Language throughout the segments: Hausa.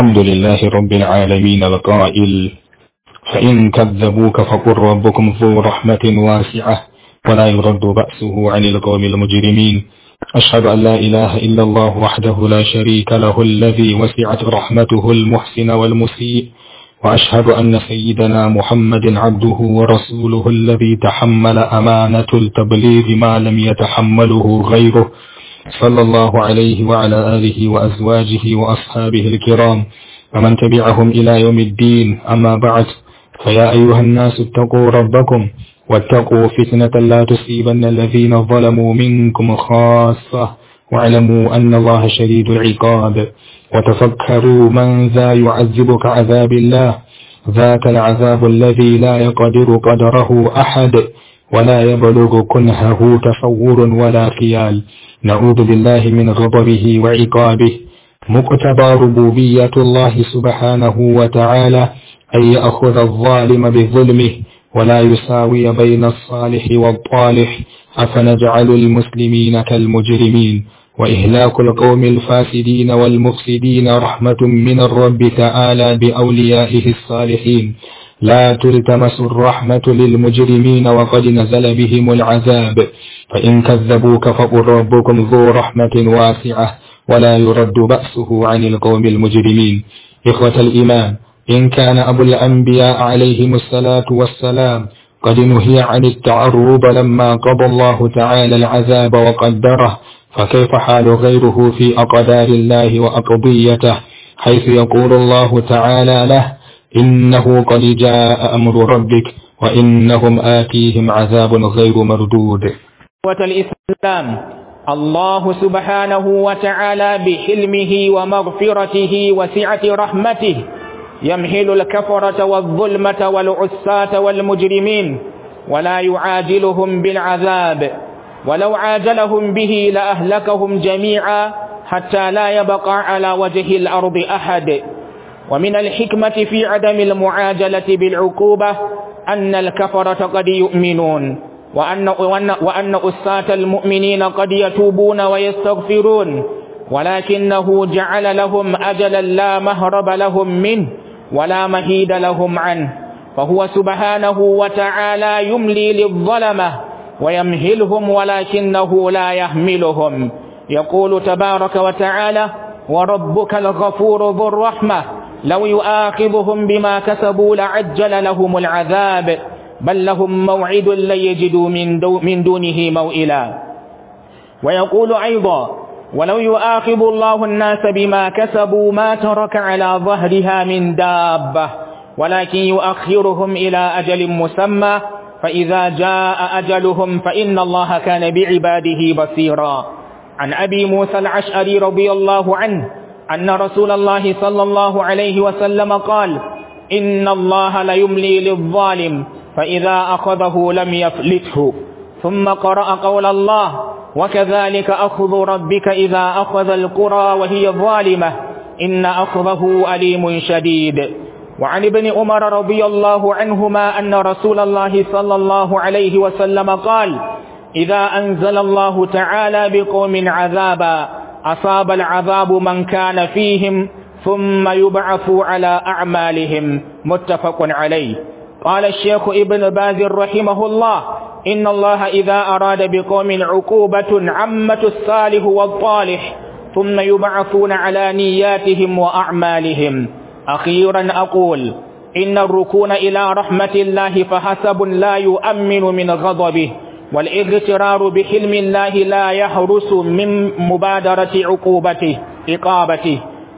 الحمد لله رب العالمين القائل فإن كذبوك فقل ربكم ذو رحمة واسعة ولا يرد بأسه عن القوم المجرمين أشهد أن لا إله إلا الله وحده لا شريك له الذي وسعت رحمته المحسن والمسيء وأشهد أن سيدنا محمد عبده ورسوله الذي تحمل أمانة التبليغ ما لم يتحمله غيره صلى الله عليه وعلى آله وأزواجه وأصحابه الكرام ومن تبعهم إلى يوم الدين أما بعد فيا أيها الناس اتقوا ربكم واتقوا فتنة لا تصيبن الذين ظلموا منكم خاصة واعلموا أن الله شديد العقاب وتفكروا من ذا يعذبك عذاب الله ذاك العذاب الذي لا يقدر قدره أحد ولا يبلغ كنهه تصور ولا خيال نعوذ بالله من غضبه وعقابه مقتضى ربوبية الله سبحانه وتعالى أن يأخذ الظالم بظلمه ولا يساوي بين الصالح والطالح أفنجعل المسلمين كالمجرمين وإهلاك القوم الفاسدين والمفسدين رحمة من الرب تعالى بأوليائه الصالحين لا تلتمس الرحمة للمجرمين وقد نزل بهم العذاب فإن كذبوك فقل ربكم ذو رحمة واسعة ولا يرد بأسه عن القوم المجرمين إخوة الإيمان إن كان أبو الأنبياء عليهم الصلاة والسلام قد نهي عن التعرض لما قضى الله تعالى العذاب وقدره فكيف حال غيره في أقدار الله وأقضيته حيث يقول الله تعالى له إنه قد جاء أمر ربك وإنهم آتيهم عذاب غير مردود الإسلام الله سبحانه وتعالى بحلمه ومغفرته وسعة رحمته يمهل الكفرة والظلمة والعساة والمجرمين ولا يعاجلهم بالعذاب ولو عاجلهم به لأهلكهم جميعا حتى لا يبقى على وجه الأرض أحد ومن الحكمة في عدم المعاجلة بالعقوبة أن الكفرة قد يؤمنون وأن, وأن, وأن أساة المؤمنين قد يتوبون ويستغفرون ولكنه جعل لهم أجلا لا مهرب لهم منه ولا مهيد لهم عنه فهو سبحانه وتعالى يملي للظلمة ويمهلهم ولكنه لا يهملهم يقول تبارك وتعالى وربك الغفور ذو الرحمة لو يؤاخذهم بما كسبوا لعجل لهم العذاب بل لهم موعد لن يجدوا من, دو من دونه موئلا ويقول أيضا ولو يؤاخذ الله الناس بما كسبوا ما ترك على ظهرها من دابة ولكن يؤخرهم إلى أجل مسمى فإذا جاء أجلهم فإن الله كان بعباده بصيرا عن أبي موسى العشأري رضي الله عنه أن رسول الله صلى الله عليه وسلم قال إن الله ليملي للظالم فإذا أخذه لم يفلته ثم قرأ قول الله وكذلك أخذ ربك إذا أخذ القرى وهي ظالمة إن أخذه أليم شديد وعن ابن عمر رضي الله عنهما أن رسول الله صلى الله عليه وسلم قال إذا أنزل الله تعالى بقوم عذابا أصاب العذاب من كان فيهم ثم يبعث على أعمالهم متفق عليه قال الشيخ ابن باز رحمه الله إن الله إذا أراد بقوم عقوبة عمة الصالح والطالح ثم يبعثون على نياتهم وأعمالهم أخيرا أقول إن الركون إلى رحمة الله فحسب لا يؤمن من غضبه والاغترار بحلم الله لا يحرس من مبادرة عقوبته إقابته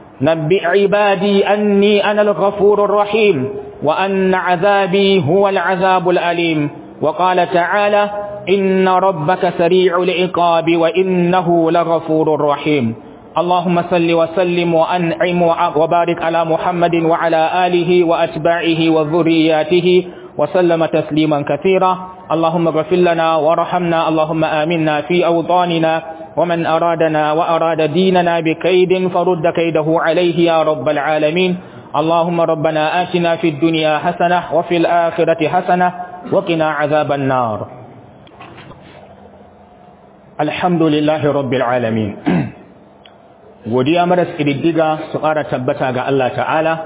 نبئ عبادي أني أنا الغفور الرحيم وأن عذابي هو العذاب الأليم وقال تعالى إن ربك سريع العقاب وإنه لغفور رحيم اللهم صل وسلم وأنعم وبارك على محمد وعلى آله وأتباعه وذرياته وسلم تسليما كثيرا اللهم اغفر لنا وارحمنا اللهم آمنا في أوطاننا ومن أرادنا وأراد ديننا بكيد فرد كيده عليه يا رب العالمين اللهم ربنا آتنا في الدنيا حسنة وفي الآخرة حسنة وقنا عذاب النار الحمد لله رب العالمين godiya maras ƙididdiga su ƙara tabbata ga Allah ta'ala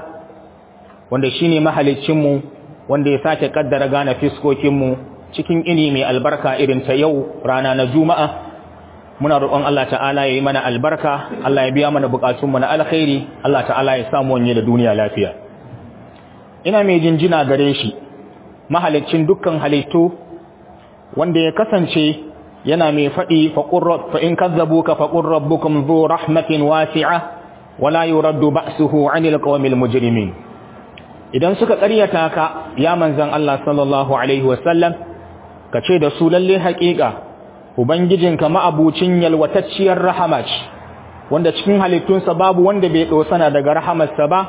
wanda shi ne mahalicinmu wanda ya sake ƙaddara gane fiskokinmu cikin ini mai albarka irin ta yau rana na juma'a muna roƙon Allah ta'ala ya yi mana albarka Allah ya biya mana buƙatunmu na alkhairi Allah ta'ala ya samu wanye da duniya lafiya ina mai jinjina gare shi mahalicin dukkan halittu wanda ya kasance yana mai faɗi fa in kazzabuka faqur rabbukum dhu rahmatin wasi'a wala yuraddu ba'suhu 'anil qawmil mujrimin idan suka ƙaryata ka ya manzan Allah sallallahu alaihi wasallam kace da su lalle haƙiƙa ubangijinka ma'abucin yalwatacciyar rahama ce wanda cikin halittunsa babu wanda bai dosana daga rahamarsa ba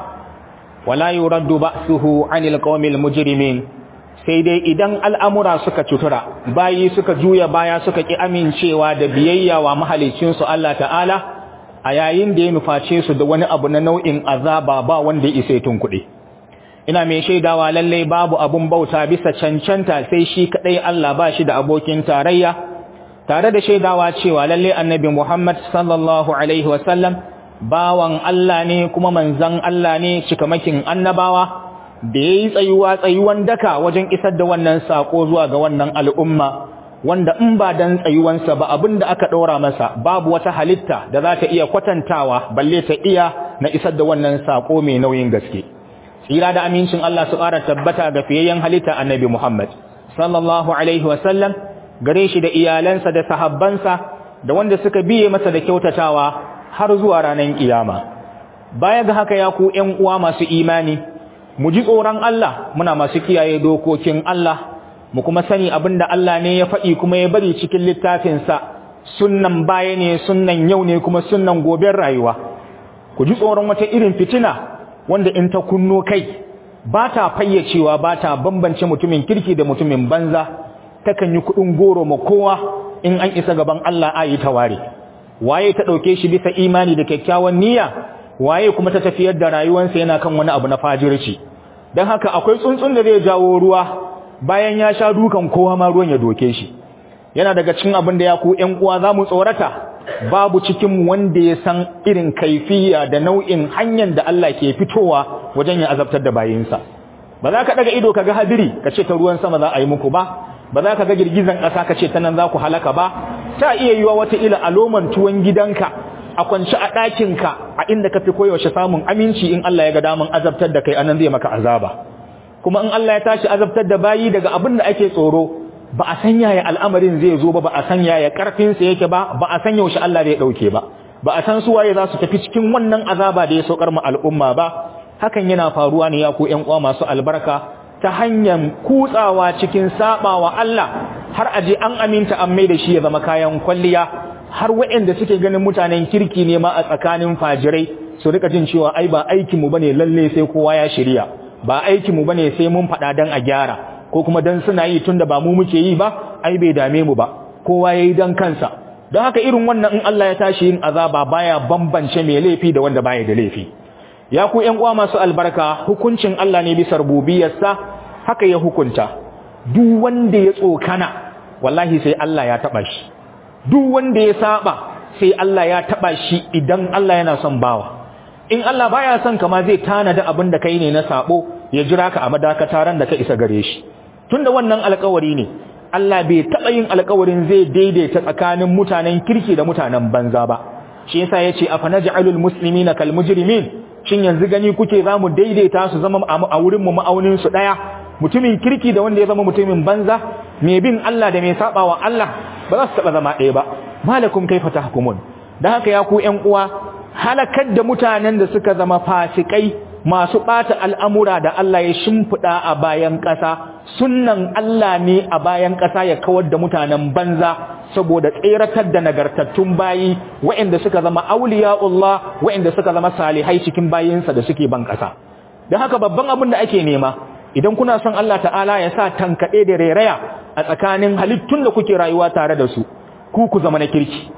wala yuraddu ba'suhu 'anil qawmil mujrimin sai dai idan al'amura suka cutura bayi suka juya baya suka ƙi amincewa da biyayya wa mahalicinsu Allah ta'ala a yayin da ya nuface su da wani abu na nau'in azaba ba wanda ya isa tun kuɗi ina mai shaidawa lallai babu abun bauta bisa cancanta sai shi kaɗai Allah ba shi da abokin tarayya tare da shaidawa cewa lallai annabi Muhammad sallallahu alaihi wasallam bawan Allah ne kuma manzan Allah ne cikamakin annabawa da ya yi tsayuwa tsayuwan daka wajen isar da wannan saƙo zuwa ga wannan al'umma wanda in ba dan tsayuwansa ba abin da aka ɗora masa babu wata halitta da za ta iya kwatantawa balle ta iya na isar da wannan saƙo mai nauyin gaske tsira da amincin Allah su ƙara tabbata ga fiyayyen halitta annabi Muhammad sallallahu alaihi wasallam gare shi da iyalansa da sahabbansa da wanda suka biye masa da kyautatawa har zuwa ranar kiyama baya ga haka ya ku ƴan uwa masu imani mu ji tsoron Allah muna masu kiyaye dokokin Allah mu kuma sani abinda Allah ne ya faɗi kuma ya bari cikin littafinsa sunnan baya ne sunnan yau ne kuma sunnan goben rayuwa ku ji tsoron wata irin fitina wanda in ta kunno kai ba ta fayyacewa ba ta bambance mutumin kirki da mutumin banza takan yi kuɗin goro ma kowa in an isa gaban Allah ayi ta ware waye ta ɗauke shi bisa imani da kyakkyawan niyya waye kuma ta tafiyar da rayuwarsa yana kan wani abu na fajirci don haka akwai tsuntsun da zai jawo ruwa bayan ya sha dukan kowa ma ruwan ya doke shi yana daga cikin abin da ya ku ƴan uwa za mu tsorata babu cikin wanda ya san irin kaifiya da nau'in hanyar da Allah ke fitowa wajen ya azabtar da bayinsa ba za ka daga ido ka ga hadiri ka ce ta ruwan sama za a yi muku ba ba za ka ga girgizan ƙasa ka ce ta nan za ku halaka ba ta iya yiwa wata ila aloman tuwon gidanka a kwanci a ɗakinka a inda ka fi koyaushe samun aminci in Allah ya ga daman azabtar da kai anan zai maka azaba kuma in Allah ya tashi azabtar da bayi daga abin da ake tsoro ba a san yaya al'amarin zai zo ba ba a san yaya karfin sa yake ba ba a san yaushe Allah zai dauke ba ba a san su waye za su tafi cikin wannan azaba da ya saukar mu al'umma ba hakan yana faruwa ne ya ku ƴan uwa masu albarka ta hanyar kutsawa cikin sabawa Allah har aje an aminta an mai da shi ya zama kayan kwalliya har waɗanda suke ganin mutanen kirki ne ma a tsakanin fajirai su rika jin cewa ai ba aikinmu bane lalle sai kowa ya shirya ba aikinmu bane sai mun faɗa dan a gyara ko kuma dan suna yi tunda ba mu muke yi ba ai bai dame mu ba kowa yayi dan kansa don haka irin wannan in Allah ya tashi yin azaba baya bambance mai laifi da wanda baya da laifi ya ku ƴan uwa masu albarka hukuncin Allah ne bisa rububiyarsa haka ya hukunta duk wanda ya tsokana wallahi sai Allah ya taba shi duk wanda ya saba sai Allah ya taba shi idan Allah yana son bawa in Allah baya son kama zai tanada abin da kai ne na sabo ya jira ka a madakataran da ka isa gare shi tunda wannan alƙawari ne Allah bai taba yin alƙawarin zai daidaita tsakanin mutanen kirki da mutanen banza ba shi yasa yace afanaj'alul muslimina kal mujrimin shin yanzu gani kuke zamu daidaita su zama a wurin mu ma'aunin su daya mutumin kirki da wanda ya zama mutumin banza mai bin Allah da mai saba wa Allah ba za su taba zama ɗaya ba malakum kaifa tahkumun dan haka ya ku ƴan uwa halakar da mutanen da suka zama fasikai masu bata al'amura da Allah ya shimfida a bayan ƙasa sunnan Allah ne a bayan ƙasa ya kawar da mutanen banza saboda tseratar da nagartattun bayi waɗanda suka zama auliya'ullah waɗanda suka zama salihai cikin bayinsa da suke ban ƙasa dan haka babban abin da ake nema idan kuna son Allah ta'ala ya sa tankaɗe da rairaya a tsakanin halittun da kuke rayuwa tare da su ku ku zama na kirki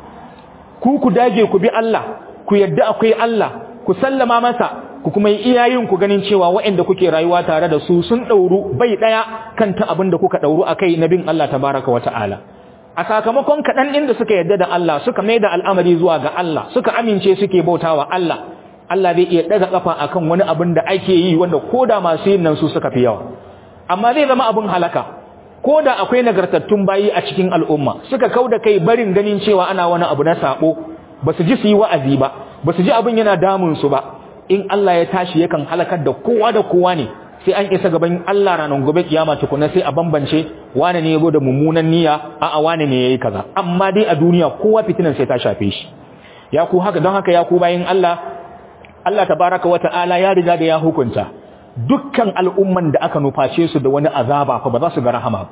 ku ku dage ku bi Allah ku yadda akwai Allah ku sallama masa ku kuma yi iyayen ku ganin cewa waɗanda kuke rayuwa tare da su sun ɗauru bai ɗaya kan ta abin da kuka ɗauru a kai na bin Allah tabaraka wa ta'ala a sakamakon kaɗan inda suka yarda da Allah suka mai da al'amari zuwa ga Allah suka amince suke bautawa Allah Allah zai iya ɗaga ƙafa akan wani abin da ake yi wanda ko da masu yin nan su suka fi yawa amma zai zama abin halaka ko da akwai nagartattun bayi a cikin al'umma suka kau da kai barin ganin cewa ana wani abu na sabo ba su ji su yi wa'azi ba ba su ji abin yana damun su ba in Allah ya tashi yakan halakar da kowa da kowa ne sai an isa gaban Allah ranar gobe kiyama tukuna sai a bambance wane ne yabo da mummunan niyya a a wane ne yayi kaza amma dai a duniya kowa fitinan sai ta shafe shi ya ku haka don haka ya ku bayin Allah Allah tabaraka wa ta'ala ya riga da ya hukunta dukkan al'umman da aka nuface su da wani azaba fa ba za su ga rahama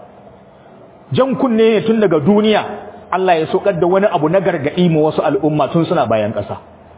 jan kunne ne tun daga duniya Allah ya sokar da wani abu na gargadi ma wasu al'umma tun suna bayan ƙasa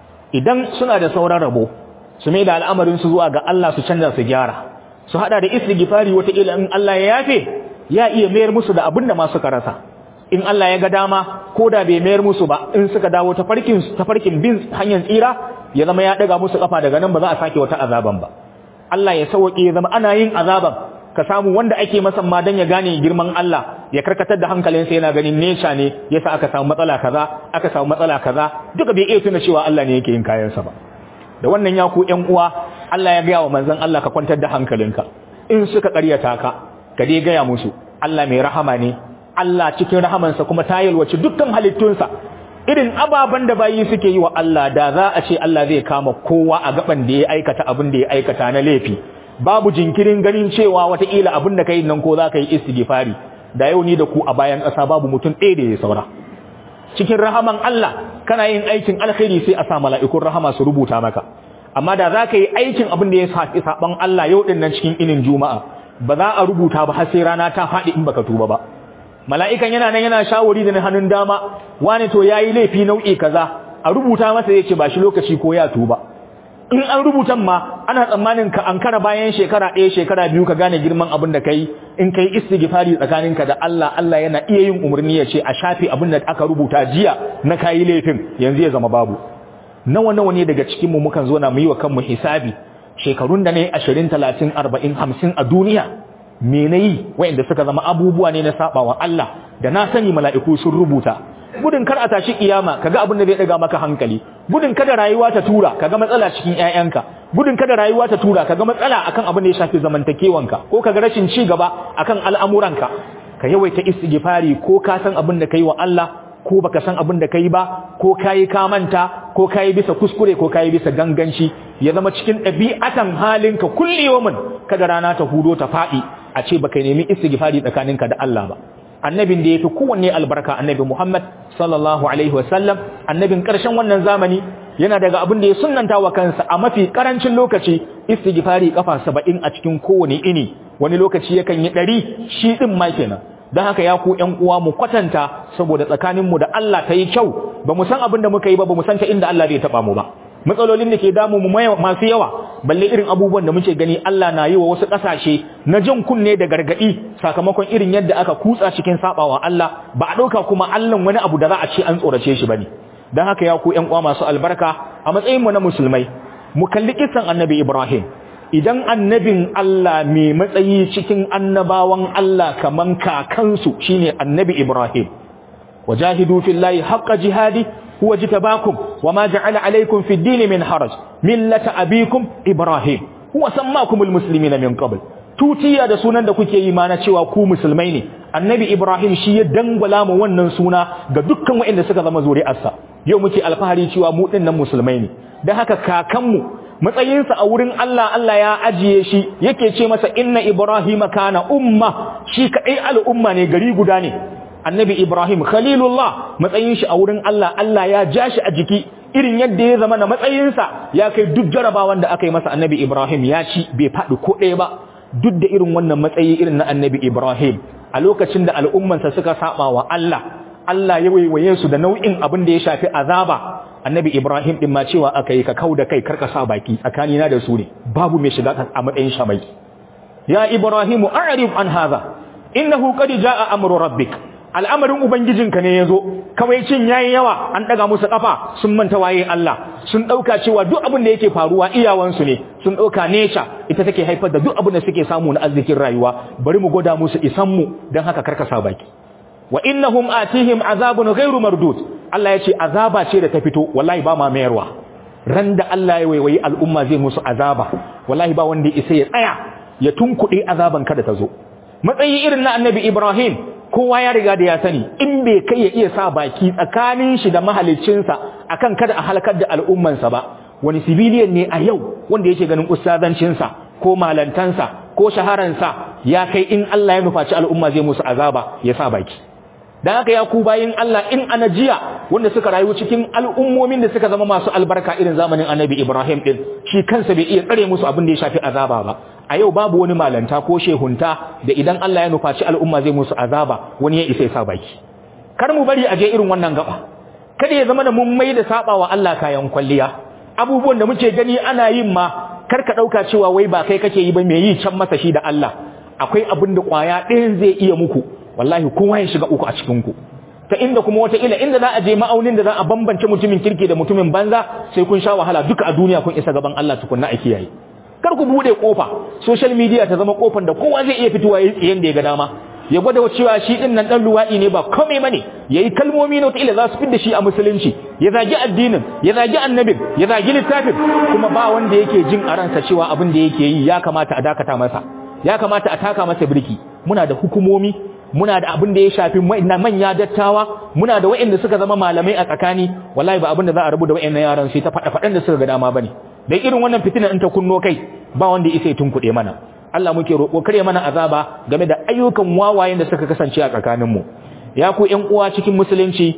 idan suna da sauran rabo su mai da al'amarin su zuwa ga Allah su canza su gyara su hada da istighfari wata ila in Allah ya yafe ya iya mayar musu da abin da ma suka rasa in Allah ya ga dama ko da bai mayar musu ba in suka dawo ta farkin ta farkin bin hanyar tsira ya zama ya daga musu kafa daga nan ba za a sake wata azaban ba Allah ya sauke ya zama ana yin azaban ka samu wanda ake masa ma dan ya gane girman Allah ya karkatar da hankalinsa yana ganin nesha ne yasa aka samu matsala kaza aka samu matsala kaza duka bai iya tuna cewa Allah ne yake yin kayansa ba da wannan ya ku ƴan uwa Allah ya gaya wa manzon Allah ka kwantar da hankalinka in suka ƙaryata ka ka dai gaya musu Allah mai rahama ne Allah cikin rahamansa kuma ta yalwace dukkan halittunsa irin ababen da bayi suke yi wa Allah da za a ce Allah zai kama kowa a gaban da ya aikata abin da ya aikata na laifi babu jinkirin ganin cewa wataƙila abin da ka yi nan ko za ka yi istighfari da yau ni da ku a bayan ƙasa babu mutum ɗaya da ya saura cikin rahaman Allah kana yin aikin alkhairi sai a sa mala'ikun rahama su rubuta maka amma da za ka yi aikin abin da ya saɓi saɓan Allah yau ɗin nan cikin inin juma'a ba za a rubuta ba har sai rana ta faɗi in baka tuba ba mala'ikan yana nan yana shawari da hannun dama wani to yayi laifi nau'i kaza a rubuta masa yace ba shi lokaci ko ya tuba in an rubutan ma ana tsammanin ka ankara bayan shekara ɗaya shekara biyu ka gane girman abin da kai in kai istighfari tsakaninka da Allah Allah yana iya yin umarni ya ce a shafe abin da aka rubuta jiya na kayi laifin yanzu ya zama babu nawa nawa ne daga cikin mu mukan zo na mu yi wa kanmu hisabi shekarun da ne 20 30 40 50 a duniya me nayi wayanda suka zama abubuwa ne na sabawa Allah da na sani mala'iku sun rubuta gudun kar a tashi kiyama kaga abin da zai daga maka hankali gudun kada rayuwa ta tura kaga matsala cikin ƴaƴanka gudun kada rayuwa ta tura kaga matsala akan abin da ya shafi zamantakewanka ko kaga rashin ci gaba akan al'amuranka ka yawaita istighfari ko ka san abin da kai wa Allah ko baka san abin da kai ba ko kayi ka manta ko kayi bisa kuskure ko kayi bisa ganganci ya zama cikin ɗabi'atan halinka kulliyomin kada rana ta hudo ta faɗi a ce baka nemi istighfari tsakaninka da Allah ba annabin da yafi kowanne albarka annabi Muhammad sallallahu alaihi wasallam annabin karshen wannan zamani yana daga abin da ya sunnanta wa kansa a mafi karancin lokaci istighfari kafa 70 a cikin kowane ini wani lokaci yakan yi 100 shi din ma kenan don haka ya ku ƴan uwa mu kwatanta saboda tsakaninmu da Allah ta yi kyau ba mu san abin da muka yi ba ba mu san ta inda Allah zai taba mu ba matsalolin da ke damu mu masu yawa balle irin abubuwan da muke gani Allah na yi wa wasu ƙasashe na jin kunne da gargaɗi sakamakon irin yadda aka kutsa cikin sabawa Allah ba a ɗauka kuma Allah wani abu da za a ce an tsorace shi bane don haka ya ku ƴan uwa masu albarka a matsayin mu na musulmai mu kalli kisan annabi Ibrahim idan annabin Allah mai matsayi cikin annabawan Allah kaman kakansu shine annabi Ibrahim wajahidu fillahi haqqa jihadi huwa jitabakum wama ja'ala alaykum fi ad-din min haraj millata abikum ibrahim huwa sammakumul muslimina min qabl tutiya da sunan da kuke yi ma na cewa ku musulmai ne annabi ibrahim shi ya dangwala mu wannan suna ga dukkan waɗanda suka zama zuri'arsa yau muke alfahari cewa mu dinnan musulmai ne dan haka kakanmu matsayinsa a wurin Allah Allah ya ajiye shi yake ce masa inna ibrahima kana umma shi kadai al'umma ne gari guda ne annabi Ibrahim khalilullah matsayin shi a wurin Allah Allah ya ja shi a jiki irin yadda ya zama na matsayinsa ya kai duk jarabawan da aka yi masa annabi Ibrahim ya ci bai faɗi ko ɗaya ba duk da irin wannan matsayi irin na annabi Ibrahim a lokacin da al'ummansa suka saba wa Allah Allah ya waiwaye su da nau'in abin da ya shafi azaba annabi Ibrahim din ma cewa aka yi ka kau da kai karka sa baki tsakanina da su ne babu mai shiga a matsayin shamai ya Ibrahimu a'rif an hadha innahu qad jaa amru rabbik al'amarin ubangijinka ne yazo kawai cin yayi yawa an daga musu kafa sun manta waye Allah sun dauka cewa duk abin da yake faruwa iyawansu ne sun dauka nature ita take haifar da duk abin da suke samu na arzikin rayuwa bari mu goda musu isan mu dan haka karkasa baki wa innahum atihim azabun ghairu mardud Allah ya ce azaba ce da ta fito wallahi ba ma mayarwa ran da Allah ya waiwayi al'umma zai musu azaba wallahi ba wanda isa ya tsaya ya tunkuɗe azaban kada ta zo matsayi irin na annabi Ibrahim kowa ya riga da ya sani in bai kai ya iya sa baki tsakanin shi da mahaliccinsa akan kada a halakar da al'ummansa ba wani civilian ne a yau wanda yake ganin ustazancinsa ko malantansa ko shaharansa ya kai in Allah ya nufaci al'umma zai musu azaba ya sa baki dan haka ya ku bayin Allah in anajiya wanda suka rayu cikin al'ummomin da suka zama masu albarka irin zamanin Annabi Ibrahim din shi kansa bai iya tsare musu abin da ya shafi azaba ba a yau babu wani malanta ko shehunta da idan Allah ya nufaci al'umma zai musu azaba wani ya isa ya sa baki kar mu bari a je irin wannan gaba kada ya zama da mun mai da saba wa Allah kayan kwalliya abubuwan da muke gani ana yin ma kar ka dauka cewa wai ba kai kake yi ba me yi can masa shi da Allah akwai abin da kwaya ɗayan zai iya muku wallahi kowa ya shiga uku a cikin ku ta inda kuma wata ila inda za a je ma'aunin da za a bambance mutumin kirki da mutumin banza sai kun sha wahala duka a duniya kun isa gaban Allah tukunna a kiyaye kar ku bude kofa social media ta zama kofar da kowa zai iya fitowa yayin tsiyen da ya ga dama ya gwada cewa shi din nan dan luwadi ne ba komai bane yayi kalmomi na wata ila za su fidda shi a musulunci ya zagi addinin ya zagi annabin ya zagi littafin kuma ba wanda yake jin a ransa cewa abin da yake yi ya kamata a dakata masa ya kamata a taka masa birki muna da hukumomi muna da abin da ya shafi manya dattawa muna da wa'anda suka zama malamai a tsakani wallahi ba abin da za a rubu da wa'annan yaran sai ta fada fadan da suka ga dama bane dan irin wannan fitina in ta kunno kai ba wanda ya isa tunkuɗe mana Allah muke roƙo kare mana azaba game da ayyukan wawayen da suka kasance a tsakanin mu ya ku ƴan uwa cikin musulunci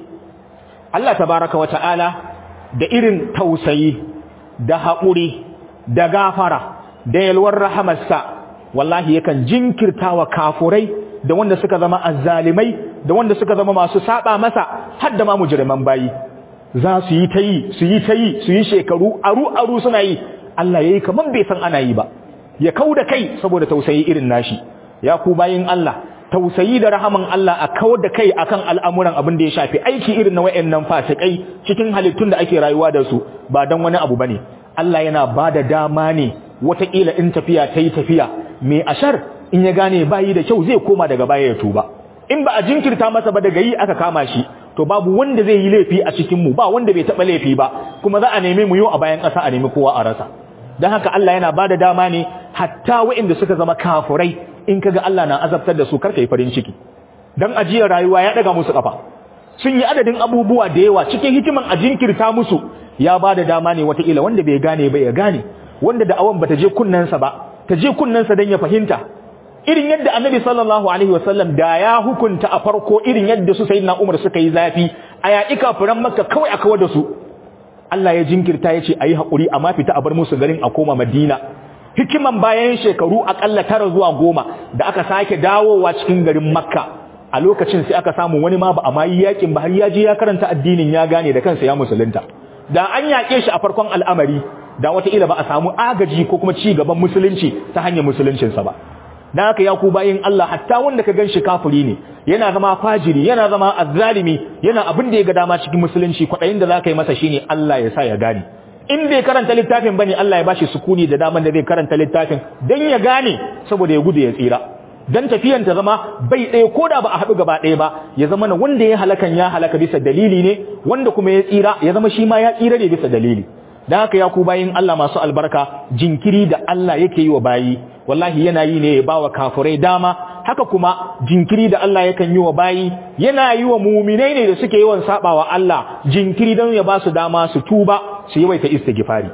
Allah tabaraka wa ta'ala da irin tausayi da haƙuri da gafara da yalwar rahamarsa wallahi yakan jinkirtawa kafurai da wanda suka zama azzalimai da wanda suka zama masu saba masa har da ma mujriman bayi za su yi ta yi su yi ta yi su yi shekaru aru aru suna yi Allah yayi kaman bai san ana yi ba ya kauda kai saboda tausayi irin nashi ya ku bayin Allah tausayi da rahaman Allah a kawar da kai akan al'amuran abin da ya shafi aiki irin na wayannan fasikai cikin halittun da ake rayuwa da su ba dan wani abu bane Allah yana bada dama ne wataƙila in tafiya ta yi tafiya mai ashar in ya gane bayi da kyau zai koma daga baya ya tuba in ba a jinkirta masa ba daga yi aka kama shi to babu wanda zai yi laifi a cikin mu ba wanda bai taba laifi ba kuma za a neme mu yau a bayan ƙasa a nemi kowa a rasa dan haka Allah yana bada dama ne hatta waɗanda suka zama kafurai in kaga Allah na azabtar da su karka yi farin ciki dan ajiyar rayuwa ya daga musu kafa sun yi adadin abubuwa da yawa cikin hikiman a jinkirta musu ya bada dama ne wataƙila wanda bai gane ba ya gane wanda da awan bata je kunnensa ba ta je kunnensa dan ya fahimta irin yadda annabi sallallahu alaihi wasallam da ya hukunta a farko irin yadda su sayyidina Umar suka yi zafi a yaƙi kafiran Makka kawai a kawar da su Allah ya jinkirta ya ce ayi hakuri amma fita a bar musu garin a koma Madina hikiman bayan shekaru akalla tara zuwa goma da aka sake dawowa cikin garin Makka a lokacin sai aka samu wani ma ba a mayi yakin ba har ya je ya karanta addinin ya gane da kansa ya musulunta da an yaƙe shi a farkon al'amari da wataƙila ba a samu agaji ko kuma ci gaban musulunci ta hanyar musuluncinsa ba dan haka ya ku bayin Allah hatta wanda ka ganshi kafiri ne yana zama fajiri yana zama azzalimi yana abin da ya ga dama cikin musulunci kwadayin da zaka yi masa shine Allah ya sa ya gane in bai karanta littafin bane Allah ya bashi sukuni da daman da zai karanta littafin dan ya gane saboda ya gudu ya tsira dan tafiyan ta zama bai ɗaya koda ba a haɗu gaba ɗaya ba ya zama na wanda ya halakan ya halaka bisa dalili ne wanda kuma ya tsira ya zama shi ma ya tsira ne bisa dalili dan haka ya ku bayin Allah masu albarka jinkiri da Allah yake yi wa bayi wallahi yana yi ne ya bawa kafirai dama haka kuma jinkiri da Allah yakan yi wa bayi yana yi wa muminai ne da suke yawan sabawa Allah jinkiri don ya ba su dama su tuba su yawaita istighfari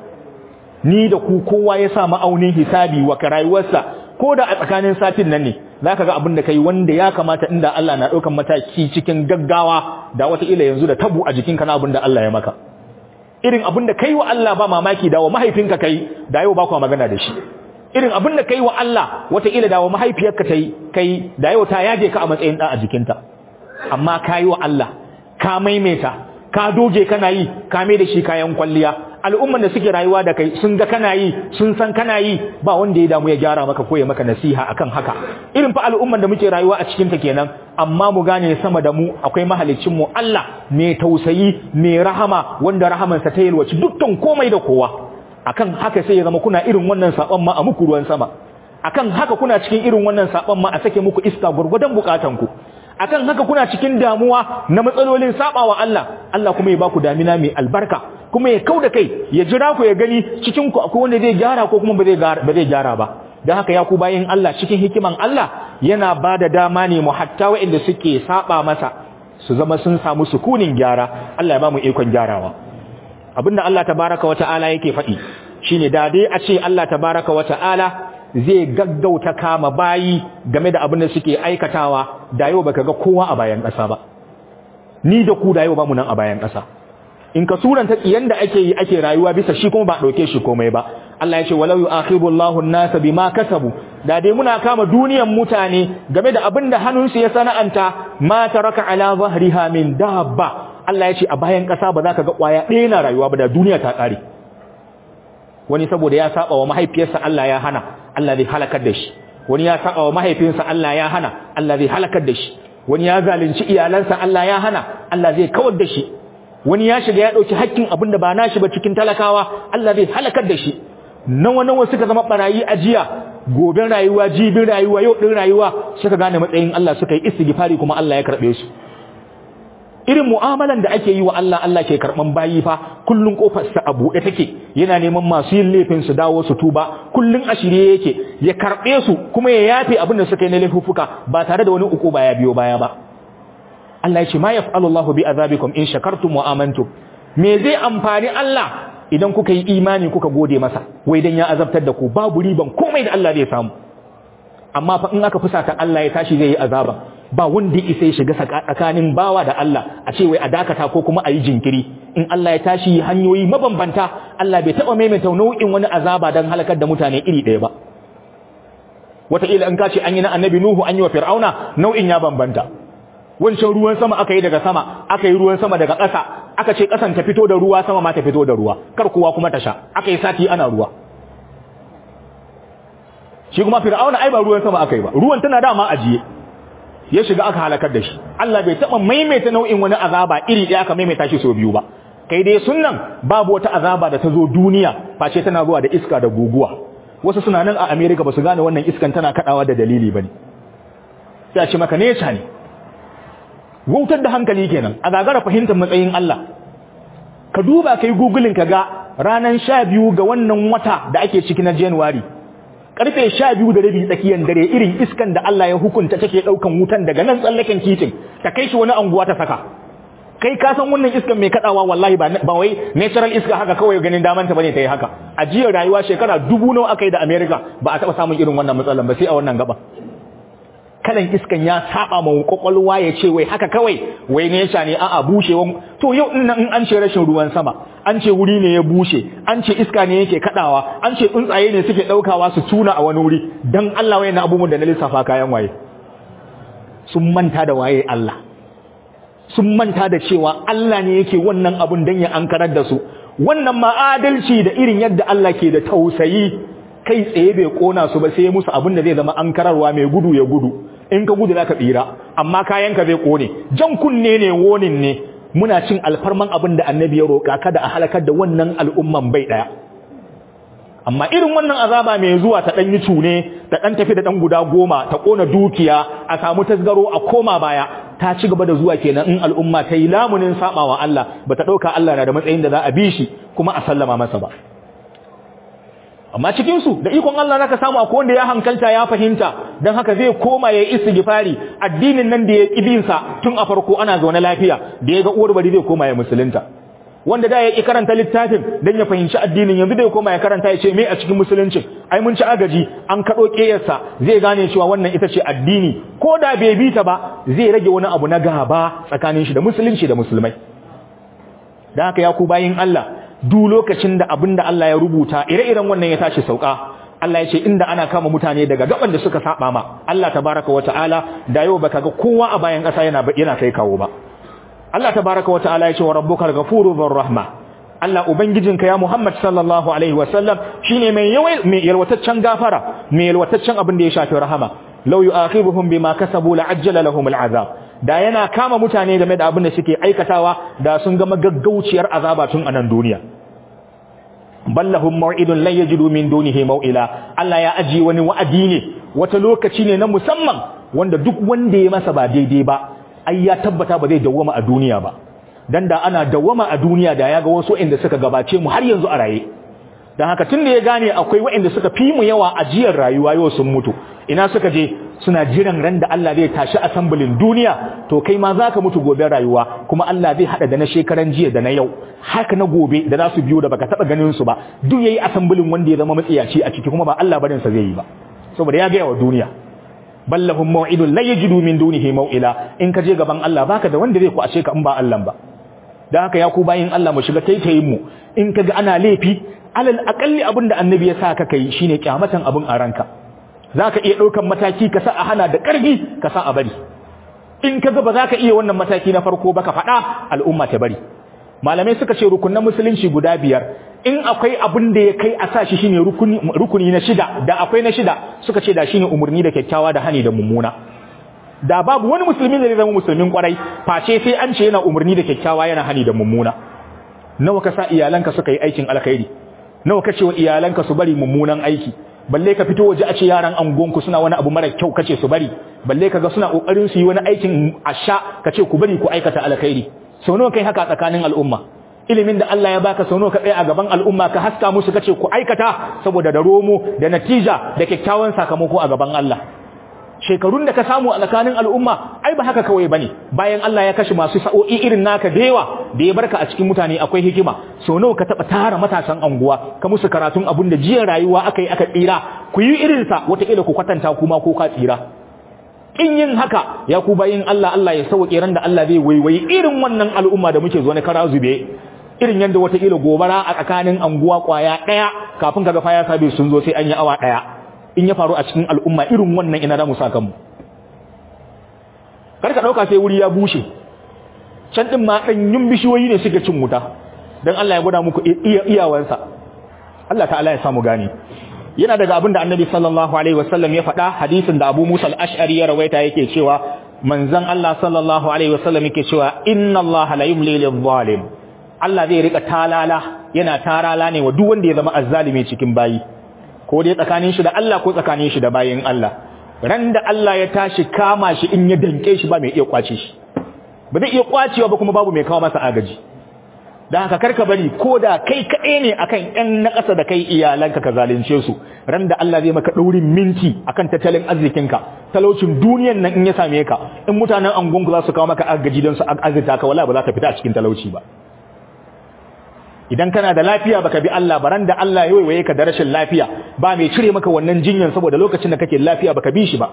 ni da ku kowa ya sa ma'aunin hisabi wa rayuwarsa ko da a tsakanin satin nan ne zaka ga abin da kai wanda ya kamata inda Allah na daukan mataki cikin gaggawa da wata ila yanzu da tabu a jikinka na abin da Allah ya maka irin abin da kai wa Allah ba mamaki da wa mahaifinka kai da yau ba ku magana da shi irin abin da kai wa Allah wataƙila da wa mahaifiyarka ta yi kai da yau ta yaje ka a matsayin ɗan a jikinta amma ka yi wa Allah ka maimaita ka doge kana yi ka mai da shi kayan kwalliya al'umman da suke rayuwa da kai sun ga kana yi sun san kana yi ba wanda ya damu ya gyara maka ko ya maka nasiha akan haka irin fa al'umman da muke rayuwa a cikin ta kenan amma mu gane sama da mu akwai mahalicin mu Allah mai tausayi mai rahama wanda rahamansa ta yalwaci dukkan komai da kowa akan haka sai ya zama kuna irin wannan saban ma a muku ruwan sama akan haka kuna cikin irin wannan saban ma a sake muku iska gurgudan bukatan ku akan haka kuna cikin damuwa na matsalolin sabawa Allah Allah kuma ya baku damina mai albarka kuma ya kauda kai ya jira ku ya gani cikin ku akwai wanda zai gyara ko kuma ba zai ba zai gyara ba dan haka ya ku bayin Allah cikin hikiman Allah yana bada dama ne mu hatta waɗanda suke saba masa su zama sun samu sukunin gyara Allah ya ba mu ikon gyarawa abinda Allah tabaraka wa ta'ala yake faɗi shine da dai a ce Allah tabaraka wa ta'ala zai gaggauta kama bayi game da abin da suke aikatawa da yau baka ga kowa a bayan ƙasa ba ni da ku da yau ba mu nan a bayan ƙasa in ka suranta yanda ake yi ake rayuwa bisa shi kuma ba dauke shi komai ba Allah ya ce walau yu'akhibu Allahu an-nasa bima kasabu da dai muna kama duniyan mutane game da abin da hannunsu ya sana'anta ma taraka ala zahriha min dabba Allah ya ce a bayan ƙasa ba za ka ga ƙwaya ɗaya na rayuwa ba da duniya ta ƙare wani saboda ya saba wa mahaifiyarsa Allah ya hana Allah zai halakar da shi wani ya saba wa mahaifinsa Allah ya hana Allah zai halakar da shi wani ya zalunci iyalansa Allah ya hana Allah zai kawar da shi wani ya shiga ya dauki hakkin abinda ba nashi ba cikin talakawa Allah zai halakar da shi nawa nawa suka zama barayi a jiya goben rayuwa jibin rayuwa yau din rayuwa suka gane matsayin Allah suka yi istighfari kuma Allah ya karbe su irin mu'amalan da ake yi wa Allah Allah ke karban bayi fa kullun kofar sa a buɗe take yana neman masu yin laifin su dawo su tuba kullun a shirye yake ya karbe su kuma ya yafe abin da suka yi na laifuffuka ba tare da wani uku baya biyo baya ba Allah ya ce ma yaf'alu Allahu bi azabikum in shakartum wa amantum me zai amfani Allah idan kuka yi imani kuka gode masa wai dan ya azabtar da ku babu riban komai da Allah zai samu amma fa in aka fusata Allah ya tashi zai yi azaba ba wanda isa ya shiga tsakanin bawa da Allah a ce wai a dakata ko kuma a yi jinkiri in Allah ya tashi hanyoyi mabambanta Allah bai taɓa maimaita nau'in wani azaba don halakar da mutane iri ɗaya ba wataƙila in ka ce an yi na annabi Nuhu an yi wa Fir'auna nau'in ya bambanta wancan ruwan sama aka yi daga sama aka yi ruwan sama daga ƙasa aka ce ƙasan ta fito da ruwa sama ma ta fito da ruwa kar kowa kuma ta sha aka yi sati ana ruwa shi kuma Fir'auna ai ba ruwan sama aka yi ba ruwan tana dama ajiye ya shiga aka halakar da shi Allah bai taba maimaita nau'in wani azaba iri ɗaya aka maimaita shi sau biyu ba kai dai sunnan babu wata azaba da ta zo duniya face tana zuwa da iska da guguwa wasu suna nan a America ba su gane wannan iskan tana kadawa da dalili bane sai a ce maka neca ne wautar da hankali kenan a gagara fahimtar matsayin Allah ka duba kai googling ka ga ranan 12 ga wannan wata da ake ciki na January karfe sha biyu da rabi tsakiyar dare irin iskan da Allah ya hukunta take daukan wutan daga nan tsallaken titin ta kai shi wani anguwa ta saka kai ka san wannan iskan mai kadawa wallahi ba ba wai natural iska haka kawai ganin daman ta bane ta yi haka a jiya rayuwa shekara dubu nawa aka yi da America ba a taba samun irin wannan matsalan ba sai a wannan gaba kalan iskan ya saba ma kwakwalwa ya ce wai haka kawai wai ne ya ne a'a bushewan to yau din nan in an ce rashin ruwan sama an ce wuri ne ya bushe an ce iska ne yake kadawa an ce tsuntsaye ne suke daukawa su tuna a wani wuri dan Allah waye na abubuwan da na lissafa kayan waye sun manta da waye Allah sun manta da cewa Allah ne yake wannan abun dan ya ankarar da su wannan ma adalci da irin yadda Allah ke da tausayi kai tsaye bai kona su ba sai ya musu abin da zai zama ankararwa mai gudu ya gudu in ka gudu zaka tsira amma kayanka zai kone jan kunne ne wonin ne muna cin alfarman abin da annabi ya roƙa kada a halakar da wannan al'umman bai ɗaya amma irin wannan azaba mai zuwa ta ɗan yi cune ta ɗan tafi da ɗan guda goma ta ƙona dukiya a samu tasgaro a koma baya ta ci gaba da zuwa kenan in al'umma ta yi lamunin saɓawa Allah ba ta ɗauka Allah na da matsayin da za a bi shi kuma a sallama masa ba amma cikinsu da ikon Allah naka samu akwai wanda ya hankalta ya fahimta don haka zai koma ya yi istighfari addinin nan da ya ƙibinsa tun a farko ana zaune lafiya da ya ga uwar bari zai koma ya musulunta wanda da ya ƙi karanta littafin don ya fahimci addinin yanzu da ya koma ya karanta ya ce me a cikin musuluncin ai mun ci agaji an kaɗo ƙeyarsa zai gane cewa wannan ita ce addini ko da bai bi ta ba zai rage wani abu na gaba tsakanin shi da musulunci da musulmai don haka ya ku bayin Allah duk lokacin da abin da Allah ya rubuta ire-iren wannan ya tashi sauka Allah ya ce inda ana kama mutane daga gaban da suka saba ma Allah tabaraka wa ta'ala da yau baka ga kowa a bayan ƙasa yana yana kai kawo ba Allah tabaraka wa ta'ala ya ce wa rabbukal ghafurur dhur rahma Allah ubangijinka ya Muhammad sallallahu alaihi wa sallam shine mai yawai mai yalwataccen gafara mai yalwataccen abin da ya shafi rahama law yu'akhibuhum bima kasabu la'ajjala lahum al'azab da yana kama mutane game da abin da suke aikatawa da sun gama gaggauciyar azaba tun a nan duniya ballahum maw'idun lan yajidu min dunihi maw'ila Allah ya aji wani wa'adi ne wata lokaci ne na musamman wanda duk wanda ya masa ba daidai ba ai ya tabbata ba zai dawwama a duniya ba dan da ana dawwama a duniya da ya ga wasu inda suka gabace mu har yanzu a raye dan haka tun da ya gane akwai waɗanda suka fi mu yawa a jiyar rayuwa yau sun mutu ina suka je suna jiran ran da Allah zai tashi assemblin duniya to kai ma zaka mutu gobe rayuwa kuma Allah zai hada da na shekaran jiya da na yau haka na gobe da za su biyo da baka taba ganin su ba duk yayi assemblin wanda ya zama matsiyaci a ciki kuma ba Allah barin sa zai yi ba saboda ya ga wa duniya ballahum maw'idun la yajidu min dunihi maw'ila in ka je gaban Allah baka da wanda zai ku ashe ka in ba Allah ba dan haka ya ku bayin Allah mu shiga taitayin mu in kaga ana laifi alal aqalli abinda annabi ya sa ka kai shine kyamatan abin a ranka zaka iya daukan mataki ka sa a hana da karfi ka sa a bari in kaga ba zaka iya wannan mataki na farko ba ka faɗa al'umma ta bari malamai suka ce rukunan musulunci guda biyar in akwai abin da ya kai a sa shi shine rukuni rukuni na shida da akwai na shida suka ce da shine umurni da kyakkyawa da hani da mummuna da babu wani musulmi da zai zama musulmin kwarai face sai an ce yana umurni da kyakkyawa yana hani da mummuna nawa ka sa iyalanka suka yi aikin alkhairi nawa kace wa iyalanka su bari mummunan aiki balle ka fito waje a ce yaran angonku suna wani abu mara kyau kace su bari balle kaga suna kokarin su yi wani aikin asha kace ku bari ku aikata alkhairi sau nawa kai haka tsakanin al'umma ilimin da Allah ya baka sau nawa ka tsaya a gaban al'umma ka haska musu kace ku aikata saboda da romo da natija da kyakkyawan sakamako a gaban Allah shekarun da ka samu a tsakanin al'umma ai ba haka kawai bane bayan Allah ya kashe masu sa'o'i irin naka da yawa da ya barka a cikin mutane akwai hikima sau nawa ka taba tara matasan anguwa ka musu karatun abun da jiya rayuwa aka yi aka tsira ku yi irin sa wataƙila ku kwatanta kuma ko ka tsira in yin haka ya ku bayin Allah Allah ya sauke ran da Allah zai waiwayi irin wannan al'umma da muke zo na kara zube irin yanda wataƙila gobara a tsakanin anguwa kwaya ɗaya kafin kaga faya sabi sun zo sai an yi awa ɗaya in ya faru a cikin al'umma irin wannan ina da mu saka mu kar ka dauka sai wuri ya bushe can din ma danyun bishiyoyi ne suka cin wuta dan Allah ya gwada muku iyawansa Allah ta'ala ya samu gani yana daga abin da Annabi sallallahu alaihi wasallam ya faɗa hadisin da Abu Musa al-Ash'ari ya rawaita yake cewa manzon Allah sallallahu alaihi wasallam yake cewa inna Allah la yumli lil-zalim Allah zai rika talala yana tarala ne wa duk wanda ya zama azzalimi cikin bayi ko dai tsakanin shi da Allah ko tsakanin shi da bayin Allah ran da Allah ya tashi kama shi in ya danke shi ba mai iya kwace shi ba zai iya kwacewa ba kuma babu mai kawo masa agaji dan haka karka bari ko da kai kaɗai ne akan ƴan na ƙasa da kai iyalanka ka zalunce su ran da Allah zai maka ɗaurin minti akan tattalin arzikinka talaucin duniyan nan in ya same ka in mutanen angonku za su kawo maka agaji don su azurta ka wala ba za ka fita a cikin talauci ba idan kana da lafiya baka bi Allah baran da Allah ya waiwaye ka da rashin lafiya ba mai cire maka wannan jinyan saboda lokacin da kake lafiya baka bi shi ba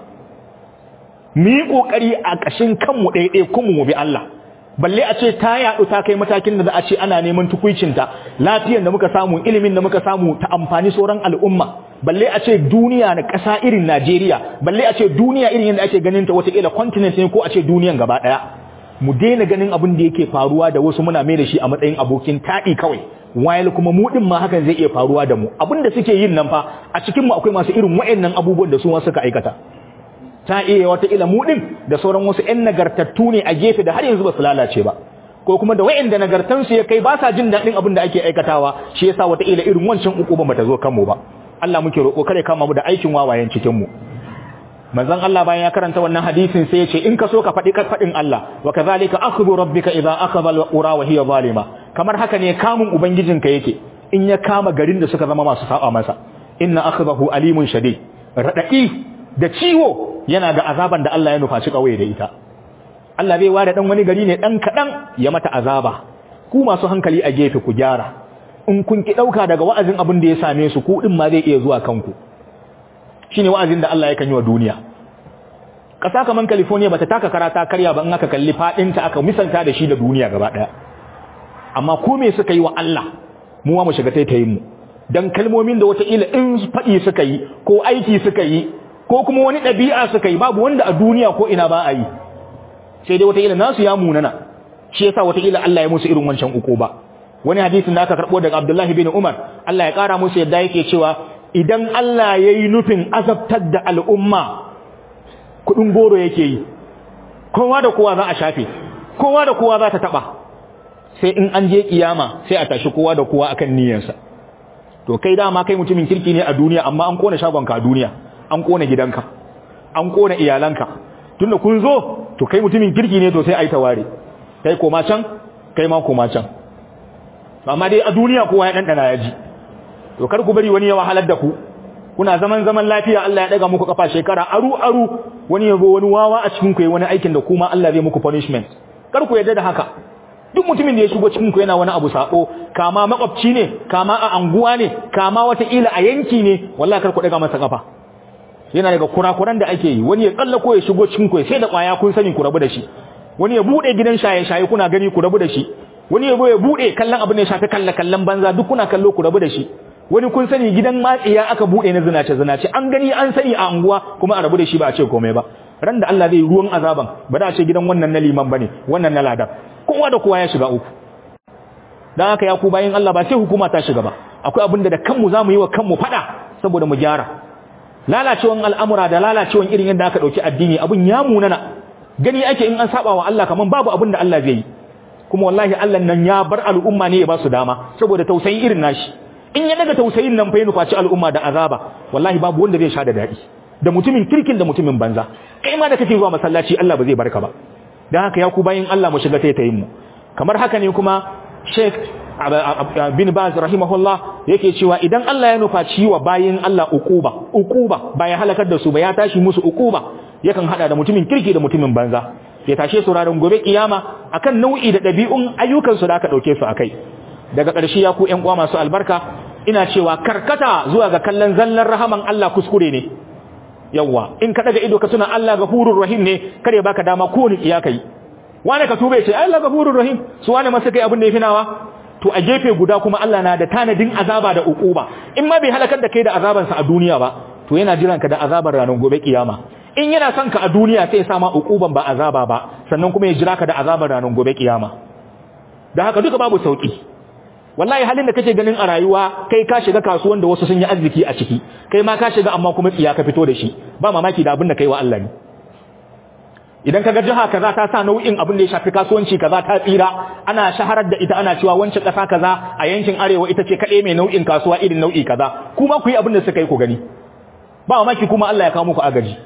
mu yi kokari a kashin kanmu ɗaiɗai kuma mu bi Allah balle a ce ta yaɗu ta kai matakin da za a ce ana neman tukuicinta lafiyar da muka samu ilimin da muka samu ta amfani sauran al'umma balle a ce duniya na ƙasa irin Najeriya balle a ce duniya irin yadda ake ganin ta wataƙila continent ne ko a ce duniyan gaba ɗaya mu daina ganin abin da yake faruwa da wasu muna mai da shi a matsayin abokin taɗi kawai while kuma mu din ma hakan zai iya faruwa da mu abin da suke yin nan fa a cikin mu akwai masu irin wayannan abubuwan da su ma suka aikata ta iya wata ila mu din da sauran wasu ƴan nagartattu ne a gefe da har yanzu ba su lalace ba ko kuma da wayanda nagartan su ya kai ba sa jin daɗin abin da ake aikatawa shi yasa wata ila irin wancan uku ba ta zo kanmu ba Allah muke roƙo kare kama mu da aikin wawayen cikin mu manzon Allah bayan ya karanta wannan hadisin sai ya ce in ka so ka faɗi faɗin Allah wa kadhalika akhdhu rabbika idza akhadha al-qura wa hiya zalima kamar haka ne kamun ubangijinka yake in ya kama garin da suka zama masu saba masa inna akhdahu alimun shadid radadi da ciwo yana da azaban da Allah ya nufaci kawai da ita Allah bai ware dan wani gari ne dan kadan ya mata azaba ku masu hankali a gefe ku gyara in kun ki dauka daga wa'azin abin da ya same su ku din ma zai iya zuwa kanku shine wa'azin da Allah ya kan yi wa duniya ƙasa kaman California bata taka karata karya ba in aka kalli fadin ta aka misalta da shi da duniya gaba daya amma ko me suka yi wa Allah mu ma mu shiga taitayin mu dan kalmomin da wata ila in fadi suka yi ko aiki suka yi ko kuma wani dabi'a suka yi babu wanda a duniya ko ina ba a yi sai dai wata ila nasu ya munana shi yasa wata ila Allah ya musu irin wancan uku ba wani hadisin da aka karbo daga Abdullahi bin Umar Allah ya kara musu yadda yake cewa idan Allah ya yi nufin azabtar da al'umma kudin goro yake yi kowa da kowa za a shafe kowa da kowa za ta taba sai in an je kiyama sai a tashi kowa da kowa akan niyyarsa to kai dama kai mutumin kirki ne a duniya amma an kona shagonka a duniya an kona gidanka an kona iyalanka tunda kun zo to kai mutumin kirki ne to sai ai taware kai koma can kai ma koma can amma dai a duniya kowa ya dandana ya ji to kar ku bari wani ya wahalar da ku kuna zaman zaman lafiya Allah ya daga muku kafa shekara aru aru wani yabo wani wawa a cikin ku wani aikin da kuma Allah zai muku punishment kar ku yarda da haka duk mutumin da ya shigo cikin ku yana wani abu sako kama makwabci ne kama a anguwa ne kama wata ila a yanki ne wallahi kar ku daga masa kafa yana daga kurakuran da ake yi wani ya tsallako ya shigo cikin ku sai da kwaya kun sani ku rabu da shi wani ya bude gidan shaye shaye kuna gani ku rabu da shi wani ya ya bude kallon abin da ya shafi kalla kallon banza duk kuna kallo ku rabu da shi wani kun sani gidan matsiya aka bude na zinace zinace an gani an sani a anguwa kuma a rabu da shi ba a ce komai ba ran da Allah zai ruwan azaban ba da a ce gidan wannan na liman bane wannan na ladan kowa da kowa ya shiga uku dan haka ya ku bayin Allah ba sai hukuma ta shiga ba akwai abin da da kanmu zamu yi wa kanmu fada saboda mu gyara lalacewan al'amura da lalacewan irin yadda aka dauki addini abun ya munana gani ake in an saba wa Allah kaman babu abin da Allah zai yi kuma wallahi Allah nan ya bar al'umma ne ya ba su dama saboda tausayi irin nashi in ya daga tausayin nan fa ya nufaci al'umma da azaba wallahi babu wanda zai sha da dadi da mutumin kirkin da mutumin banza kai ma da kake zuwa masallaci Allah ba zai barka ba dan haka ya ku bayin Allah mu shiga taitayin mu kamar haka ne kuma Sheikh bin Baz rahimahullah yake cewa idan Allah ya nufaci wa bayin Allah ukuba ukuba ba ya halakar da su ba ya tashi musu ukuba yakan hada da mutumin kirki da mutumin banza ya tashe su ranar gobe kiyama akan nau'i da ɗabi'un ayyukansu da aka ɗauke su akai daga ƙarshe ya ku ƴan uwa masu albarka ina cewa karkata zuwa ga kallon zallan rahaman Allah kuskure ne yawa in ka daga ido ka tuna Allah gafurur rahim ne kare baka dama ko ni kiya kai wani ka tube ce Allah gafurur rahim su wani masa kai abin da yafi nawa to a gefe guda kuma Allah na da tanadin azaba da ukuba in ma bai halakar da kai da azabansa a duniya ba to yana jiran ka da azabar ranar gobe kiyama in yana son ka a duniya sai ya sa ma ukuban ba azaba ba sannan kuma ya jira ka da azabar ranar gobe kiyama da haka duka babu sauki wallahi halin da kake ganin a rayuwa kai ka shiga kasuwan da wasu sun yi arziki a ciki kai ma ka shiga amma kuma tsiya ka fito da shi ba mamaki da abin da kai wa Allah ne idan kaga jiha kaza ta sa nau'in abin da ya shafi kasuwanci kaza ta tsira ana shaharar da ita ana cewa wancan kasa kaza a yankin arewa ita ce kaɗai mai nau'in kasuwa irin nau'i kaza kuma ku yi abin da suka yi ku gani ba mamaki kuma Allah ya kawo muku agaji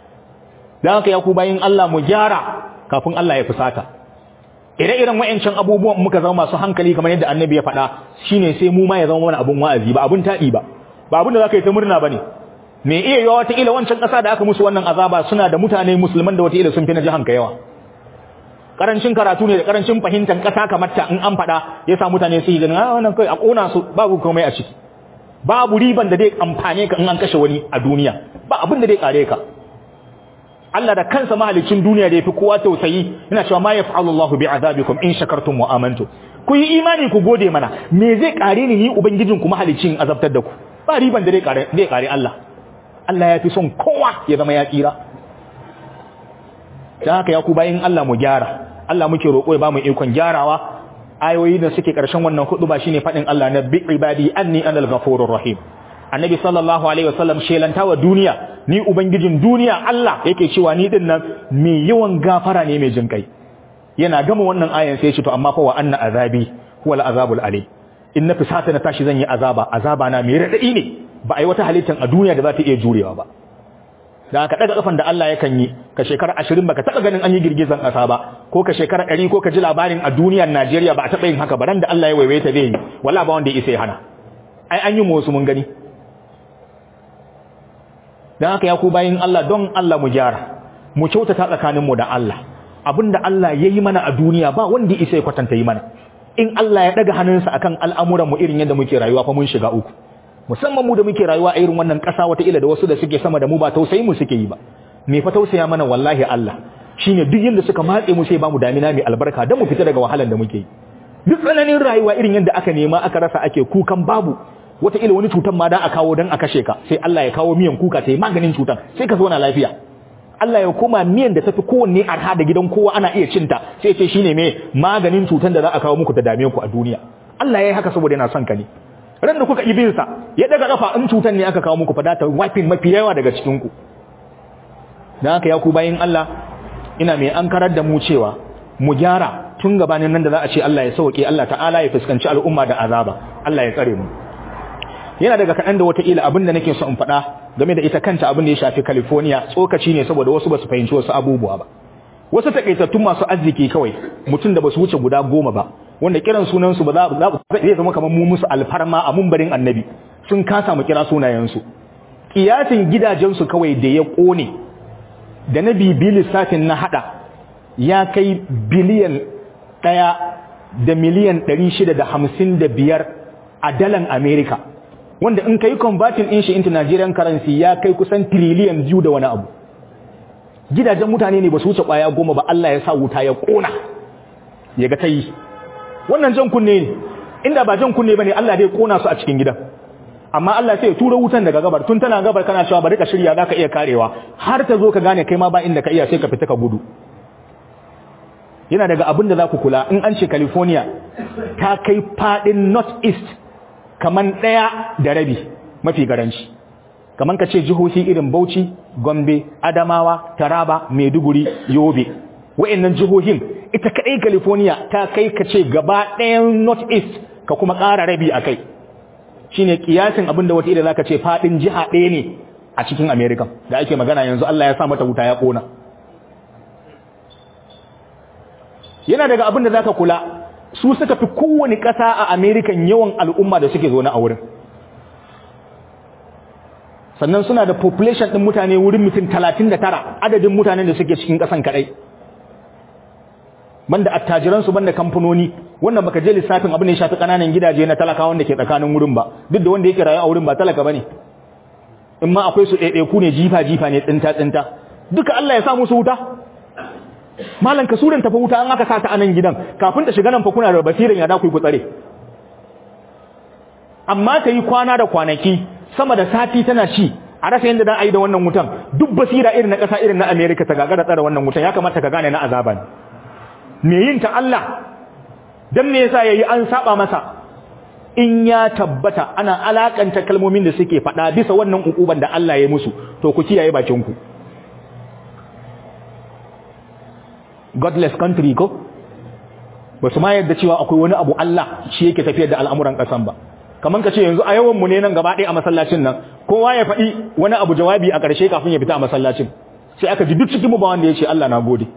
dan haka ya ku bayin Allah mu gyara kafin Allah ya fusata ire-iren wa'ancan abubuwan muka zama masu hankali kamar yadda annabi ya faɗa shine sai mu ma ya zama wani abun wa'azi ba abun taɗi ba ba abun da zaka yi ta murna bane me iya yawa wata ila wancan ƙasa da aka musu wannan azaba suna da mutane musulman da wata ila sun fi na jihan ka yawa karancin karatu ne da karancin fahimtar ƙasa kamar ta in an faɗa ya sa mutane su yi ganin ah wannan kai a ƙona su babu komai a ciki babu riban da zai amfane ka in an kashe wani a duniya ba abin da zai kare ka Allah da kansa mahalicin duniya da yafi kowa tausayi yana cewa ma yaf'alu Allahu bi'adabikum in shakartum wa amantum ku yi imani ku gode mana me zai kare ni ni ubangijin ku mahalicin azabtar da ku ba riban da zai kare zai kare Allah Allah ya fi son kowa ya zama ya tsira dan haka ya ku bayin Allah mu gyara Allah muke roƙo ya ba mu ikon gyarawa ayoyi da suke ƙarshen wannan hudu ba shine faɗin Allah na bi ibadi anni anal ghafurur rahim annabi sallallahu alaihi wasallam shelanta wa duniya ni ubangijin duniya Allah yake cewa ni din nan mai yawan gafara ne mai jinkai yana gama wannan ayan sai ya ce to amma fa wa anna azabi huwa al-azabul alim in na fisata na tashi zan yi azaba azaba na mai radadi ne ba ai wata halittar a duniya da za ta iya jurewa ba da ka daga kafan da Allah yakan yi ka shekara 20 baka taba ganin an yi girgizan kasa ba ko ka shekara 100 ko ka ji labarin a duniyar Najeriya ba a taba yin haka ba ran da Allah ya waiwaye ta zai yi wallahi ba wanda ya isa ya hana ai an yi mu wasu mun gani dan haka ya ku bayin Allah don Allah mu gyara mu kyautata tsakaninmu da Allah abinda Allah ya yi mana a duniya ba wanda isa ya kwatanta yi mana in Allah ya daga hannunsa akan al'amuran mu irin yadda muke rayuwa fa mun shiga uku musamman mu da muke rayuwa a irin wannan ƙasa wata ila da wasu da suke sama da mu ba tausayi mu suke yi ba me fa tausaya mana wallahi Allah shine duk yanda suka matse mu sai ba mu damina mai albarka dan mu fita daga wahalan da muke yi duk tsananin rayuwa irin yadda aka nema aka rasa ake kukan babu wataƙila wani cutan ma da a kawo don a kashe ka sai Allah ya kawo miyan kuka ta yi maganin cutan sai ka zauna lafiya Allah ya koma miyan da tafi kowanne arha da gidan kowa ana iya cinta sai ce shine me maganin cutan da za a kawo muku ta dame ku a duniya Allah ya yi haka saboda yana son ka ne ran da kuka ibin sa ya daga kafa in cutan ne aka kawo muku fa ta wafin mafi yawa daga cikin ku dan haka ya ku bayin Allah ina mai ankarar da mu cewa mu gyara tun gabanin nan da za a ce Allah ya sauke Allah ta'ala ya fuskanci al'umma da azaba Allah ya tsare mu yana daga kaɗan da wataƙila abin da nake so in faɗa game da ita kanta abin da ya shafi California tsokaci ne saboda wasu basu fahimci wasu abubuwa ba wasu takaitattun masu arziki kawai mutum da basu wuce guda goma ba wanda kiran sunan su ba za zai zama kamar mu musu alfarma a mumbarin annabi sun kasa mu kira sunayen su kiyasin gidajen su kawai da ya kone da na bibi lissafin na hada ya kai biliyan ɗaya da miliyan ɗari shida da hamsin da biyar a dalan Amerika wanda in kai converting din shi into Nigerian currency ya kai kusan trillion biyu da wani abu gidajen mutane ne ba su wuce kwaya goma ba Allah ya sa wuta ya kona ya ga tayi wannan jan kunne ne inda ba jan kunne bane Allah zai kona su a cikin gidan amma Allah sai ya tura wutan daga gabar tun tana gabar kana cewa bari ka shirya zaka iya karewa har ta zo ka gane kai ma ba inda ka iya sai ka fita ka gudu yana daga abin da za ku kula in an ce California ta kai fadin north east kaman ɗaya da rabi mafi garanci kaman ka ce jihohi irin Bauchi, Gombe, Adamawa, Taraba, Maiduguri, Yobe wa'annan jihohin ita kadai California ta kai ka ce gaba ɗayan North East ka kuma ƙara rabi a kai shine kiyasin abin da wata ida zaka ce fadin jiha ɗaya ne a cikin America da ake magana yanzu Allah ya sa mata wuta ya kona yana daga abin da zaka kula su suka fi kowane ƙasa a Amerikan yawan al'umma da suke zaune a wurin sannan suna da population ɗin mutane wurin mutum talatin da tara adadin mutanen da suke cikin ƙasan kaɗai banda attajiransu banda kamfanoni wannan baka je lissafin abin da ya shafi ƙananan gidaje na talakawan da ke tsakanin wurin ba duk da wanda yake rayu a wurin ba talaka bane in ma akwai su ɗaiɗaiku ne jifa jifa ne tsinta tsinta duka Allah ya sa musu wuta malan ka suran tafi wuta an aka sa ta anan gidan kafin ta shiga nan fa kuna da basiran ya da ku ku tsare amma ta yi kwana da kwanaki sama da sati tana ci a rasa yadda dan ayi da wannan wutan duk basira irin na ƙasa irin na America ta gagara tsare wannan wutan ya kamata ka gane na azaba ne me yin ta Allah dan me yasa yayi an saba masa in ya tabbata ana alakanta kalmomin da suke faɗa bisa wannan ukuban da Allah ya musu to ku kiyaye bakin ku godless country ko ba su ma yadda cewa akwai wani abu Allah shi yake tafiyar da al'amuran ƙasan ba kamar ka ce yanzu a yawan mu ne nan gaba ɗaya a masallacin nan kowa ya faɗi wani abu jawabi a ƙarshe kafin ya fita a masallacin sai aka ji duk cikin mu ba wanda ya ce Allah na gode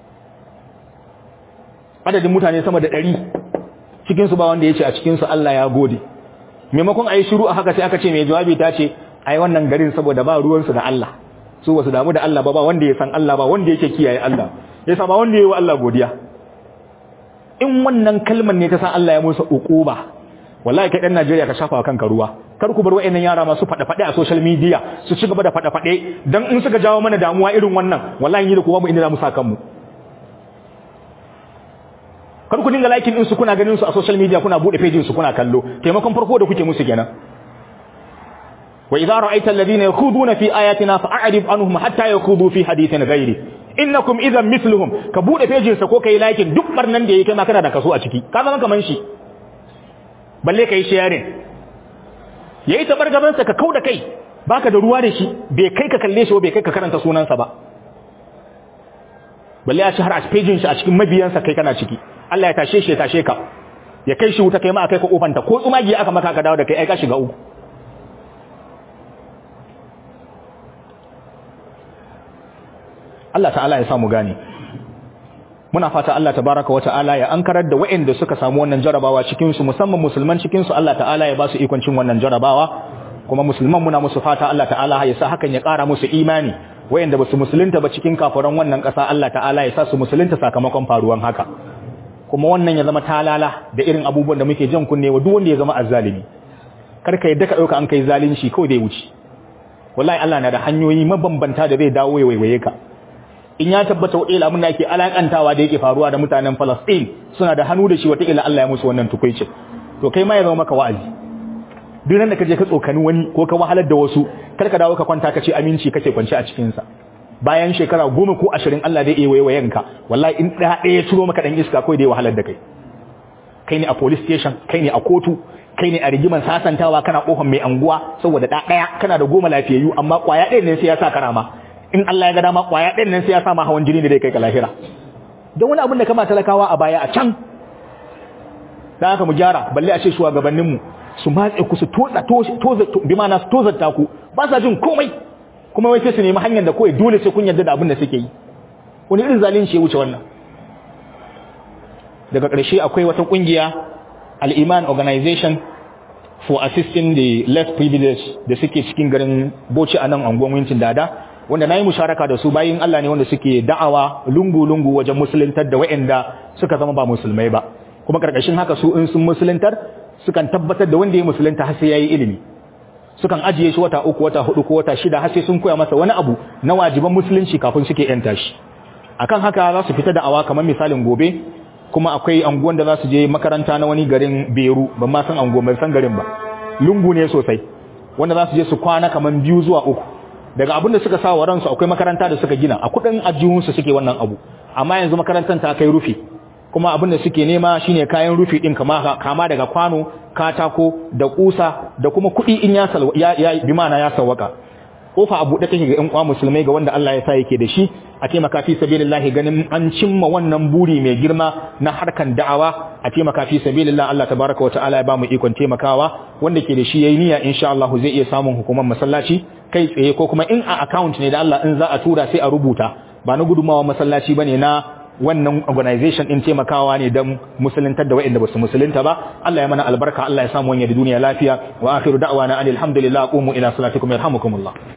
adadin mutane sama da ɗari cikinsu ba wanda ya ce a cikinsu Allah ya gode maimakon a yi shiru a haka sai aka ce mai jawabi ta ce a yi wannan garin saboda ba ruwansu da Allah su ba su damu da Allah ba ba wanda ya san Allah ba wanda yake kiyaye Allah ya sa ba wanda ya yi wa Allah godiya in wannan kalmar ne ta san Allah ya musu uquba wallahi kai dan Najeriya ka shafa kanka ruwa kar ku bar wayannan yara masu fada fade a social media su ci gaba da fada fade dan in suka jawo mana damuwa irin wannan wallahi ni da kuma mu inda za mu saka mu kar ku dinga liking din su kuna ganin su a social media kuna bude page su kuna kallo taimakon farko da kuke musu kenan wa idza ra'aita alladhina yakhuduna fi ayatina fa'rid anhum hatta yakhudu fi hadithin ghairi innakum idhan mithluhum ka bude page sa ko kai liking duk barnan da yake ma kana da kaso a ciki ka zama kaman shi balle kai sharing yayi tabargaban sa ka kauda kai baka da ruwa da shi bai kai ka kalle shi ba bai kai ka karanta sunansa ba balle a shahar a page shi a cikin mabiyansa kai kana ciki Allah ya tashe shi ya tashe ka ya kai shi wuta kai ma kai ka kofanta ko tsumagi aka maka ka dawo da kai ai ka shiga uku Allah ta'ala ya samu gane muna fata Allah tabaraka wa ta'ala ya ankarar da waɗanda suka samu wannan jarabawa cikin su musamman musulman cikin su Allah ta'ala ya ba su ikon cin wannan jarabawa kuma musulman muna musu fata Allah ta'ala ya sa hakan ya ƙara musu imani waɗanda ba su musulunta ba cikin kafiran wannan ƙasa Allah ta'ala ya sa su musulunta sakamakon faruwan haka kuma wannan ya zama talala da irin abubuwan da muke jan kunne wa duk wanda ya zama azzalimi karka yadda ka dauka an kai zalunci kawai dai wuce wallahi Allah na da hanyoyi mabambanta da zai dawo ya waiwaye ka in ya tabbata wata abin da ake alakantawa da yake faruwa da mutanen Palestine suna da hannu da shi wata ila Allah ya musu wannan tukuici to kai ma ya zama maka wa'azi duk nan da kaje ka tsokani wani ko ka wahalar da wasu kar ka dawo ka kwanta ka ce aminci kake kwance a cikin sa bayan shekara goma ko ashirin Allah zai iya waiwayen ka wallahi in ɗaya ɗaya ciro maka ɗan iska kawai da ya wahalar da kai kai ne a police station kai ne a kotu kai ne a rigiman sasantawa kana kofar mai anguwa saboda ɗa ɗaya kana da goma lafiyayyu amma ƙwaya ɗaya ne sai ya sa karama in Allah ya ga dama ƙwaya ɗaya ne sai ya sa ma hawan jini da zai kai ka lahira don wani abin da kama talakawa a baya a can dan haka mu gyara balle a ce shugabanninmu su matse ku su toza toza bi ma'ana su tozarta ku ba sa jin komai kuma wai sai su nemi hanyar da kawai dole sai kun yarda da abin da suke yi wani irin zalunci ya wuce wannan daga ƙarshe akwai wata ƙungiya al-iman organization for assisting the less privileged da suke cikin garin Bauchi a nan anguwan Wincin Dada wanda nayi musharaka da su bayin Allah ne wanda suke da'awa lungu-lungu wajen musuluntar da waɗanda suka zama ba musulmai ba kuma karkashin haka su in sun musuluntar sukan tabbatar da wanda ya musulunta har sai yayi ilimi sukan ajiye shi wata uku wata hudu ko wata shida har sai sun koya masa wani abu na wajiban musulunci kafin suke yanta shi akan haka za su fita da'awa kamar misalin gobe kuma akwai anguwan da za su je makaranta na wani garin Beru ban ma san anguwan ban san garin ba lungu ne sosai wanda za su je su kwana kamar biyu zuwa uku daga abin da suka sa wa ransu akwai makaranta da suka gina a kudin ajihunsu suke wannan abu amma yanzu makarantar ta kai rufi kuma abin da suke nema shine kayan rufi din kama kama daga kwano katako da kusa da kuma kudi in ya ya, ya bi mana ya sawaka kofa abu da take ga ƴan uwa musulmai ga wanda Allah ya sa yake da shi a taimaka fi sabilillah ganin an cimma wannan buri mai girma na harkan da'awa a taimaka fi sabilillah Allah tabaraka wa ta'ala ya ba mu ikon taimakawa wanda ke da shi yayi niyya insha Allah zai iya samun hukumar masallaci kai tsaye ko kuma in a account ne da Allah in za a tura sai a rubuta ba na gudumawa masallaci bane na wannan organization din taimakawa ne don musuluntar da waɗanda ba su musulunta ba Allah ya mana albarka Allah ya samu wani da duniya lafiya wa akhiru da'wana alhamdulillah qumu ila salatikum yarhamukumullah